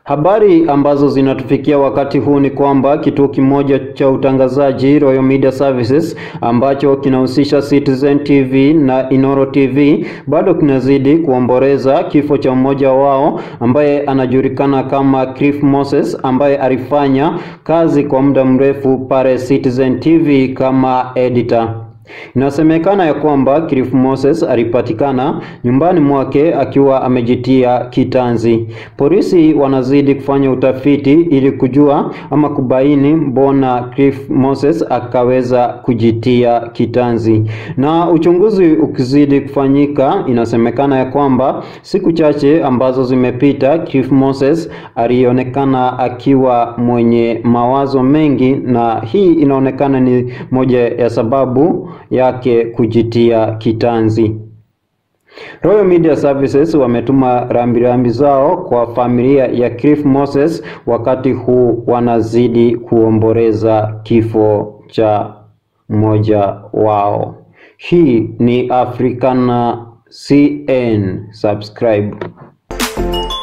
Habari ambazo zinatufikia wakati huu ni kwamba kituo kimoja cha utangazaji Royal Media Services ambacho kinahusisha Citizen TV na Inoro TV bado kinazidi kuomboleza kifo cha mmoja wao ambaye anajulikana kama Cliff Moses ambaye alifanya kazi kwa muda mrefu pale Citizen TV kama editor. Inasemekana ya kwamba Cliff Moses alipatikana nyumbani mwake akiwa amejitia kitanzi. Polisi wanazidi kufanya utafiti ili kujua ama kubaini mbona Cliff Moses akaweza kujitia kitanzi. Na uchunguzi ukizidi kufanyika, inasemekana ya kwamba siku chache ambazo zimepita, Cliff Moses alionekana akiwa mwenye mawazo mengi, na hii inaonekana ni moja ya sababu yake kujitia kitanzi. Royal Media Services wametuma rambirambi zao kwa familia ya Cliff Moses wakati huu wanazidi kuomboleza kifo cha mmoja wao. Hii ni Africana CN. Subscribe.